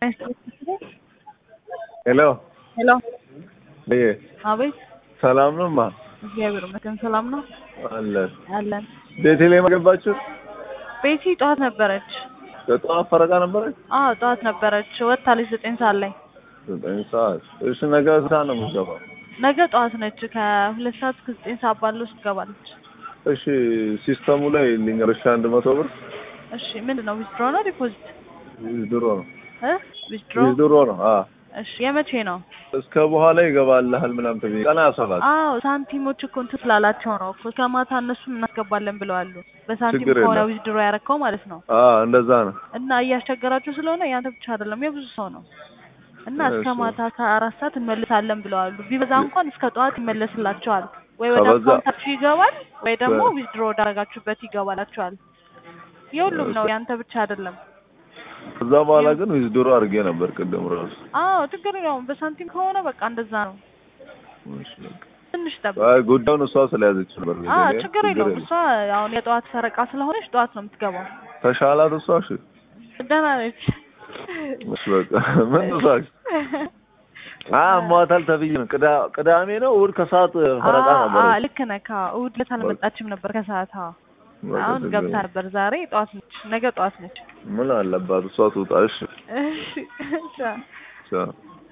ሄሎ ሄሎ ይሄ አቤት ሰላም ነው ማ እግዚአብሔር ይመስገን ሰላም ነው አለን አለን ቤተልሔም ገባችሁ? ቤቲ ጠዋት ነበረች በጠዋት ፈረቃ ነበረች። አዎ ጠዋት ነበረች ወጥታለች ዘጠኝ ሰዓት ላይ ዘጠኝ ሰዓት እሺ። ነገ ስንት ነው የምትገባው? ነገ ጠዋት ነች ከሁለት ሰዓት እስከ ዘጠኝ ሰዓት ባለው ውስጥ ትገባለች እሺ ሲስተሙ ላይ ልንገርሽ አንድ መቶ ብር እሺ ምንድን ነው ዊዝድሮ ነው ዲፖዚት ድሮ ነው እ ዊዝድሮ ድሮ ነው። አ እሺ የመቼ ነው እስከ በኋላ ይገባልሃል ምናምን ተብዬ ቀና ያሰባት አዎ ሳንቲሞች እኮ እንትን ስላላቸው ነው እኮ እስከ ማታ እነሱን እናስገባለን ብለዋሉ በሳንቲም ችግር ከሆነ የለም። ዊዝድሮ ያረከው ማለት ነው አ እንደዛ ነው። እና እያስቸገራችሁ ስለሆነ ያንተ ብቻ አይደለም የብዙ ሰው ነው እና እስከ እሺ። ማታ ከአራት ሰዓት እንመልሳለን ብለዋሉ ቢበዛ እንኳን እስከ ጠዋት ይመለስላቸዋል ወይ ወደ ከበዛ- አካውንታችሁ ይገባል ወይ ደግሞ በ- ዊዝድሮ ወዳረጋችሁበት ይገባላችኋል የሁሉም ነው ያንተ ብቻ አይደለም ከዛ በኋላ ግን ዊዝድሮ አድርጌ ነበር ቅድም ራሱ። አዎ ችግር የለውም በሳንቲም ከሆነ በቃ እንደዛ ነው እሺ፣ በቃ። ትንሽ ጠብቅ አይ ጉዳዩን እሷ ስለያዘች ነበር። አዎ ቤተልሔም፣ ችግር የለውም እሷ አሁን የጠዋት ፈረቃ ስለሆነች ጠዋት ነው የምትገባው ተሻላት እሷ። እሺ ደህና ነች እሺ፣ በቃ ምን ተሳሽ? አ ሟታል ተብዬ ነው። ቅዳ- ቅዳሜ ነው እሑድ ከሰዓት ፈረቃ አዎ፣ ነበር። አዎ፣ ልክ ነህ አዎ እሑድ ዕለት አልመጣችም ነበር ከሰዓት አዎ አሁን ገብታ ነበር ዛሬ ጠዋት ነች ነገ ጠዋት ነች ምን አለባት እሷ ትውጣ። እሺ እሺ ቻው።